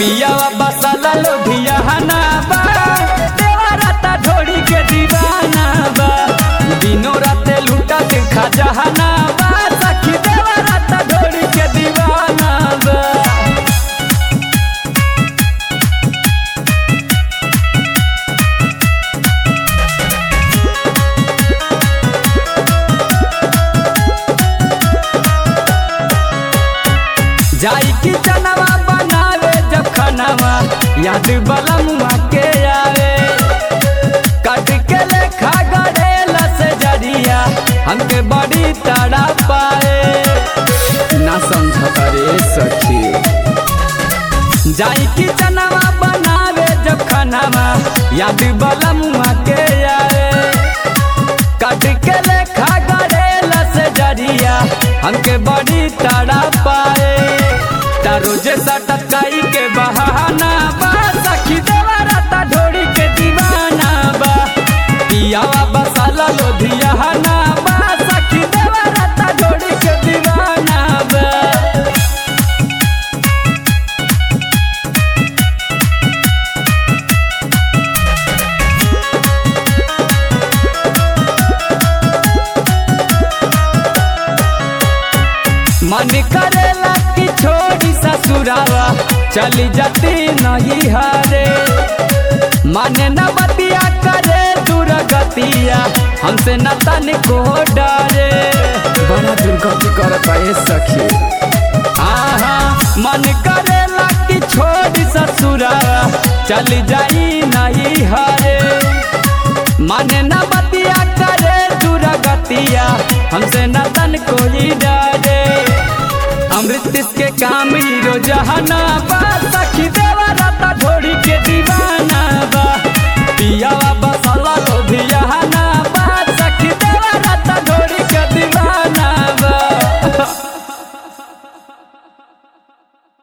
पियावा बसाला लोधिया हना बा देवराता ढोड़ी के दीवाना बा दिनो राते लूटा दिन खजाना बा सखी देवराता ढोड़ी के दीवाना बा जाई की जनवा बनावे जब खनवा याद बला मुआ के आवे कट के लेखा गड़ेला से जरिया हमके बड़ी तड़ा पाए ना समझता रे सखी जाई की जनवा बनावे जब खनवा याद बला मुआ के आवे कट के लेखा गड़ेला से जरिया हमके बड़ी तड़ा पाए रोजे सटकाई के बहाना बा सखी देवराता ढोड़ी के दीवाना बा पियावा बसाला लोधियाना बा सखी देवराता ढोड़ी के दीवाना बा मन करेला कि छोड़ी ससुरावा चली जाती नहीं हरे माने न बतिया करे दुर्गतिया हमसे न तन को डरे बड़ा दुर्गति करता है सखी आहा मन करेला कि छोड़ी ससुरावा चली जाई नहीं हरे माने न बतिया करे दुर्गतिया हमसे न तन कोई डरे अमृत के काम हीरो जहाना बा सखी दे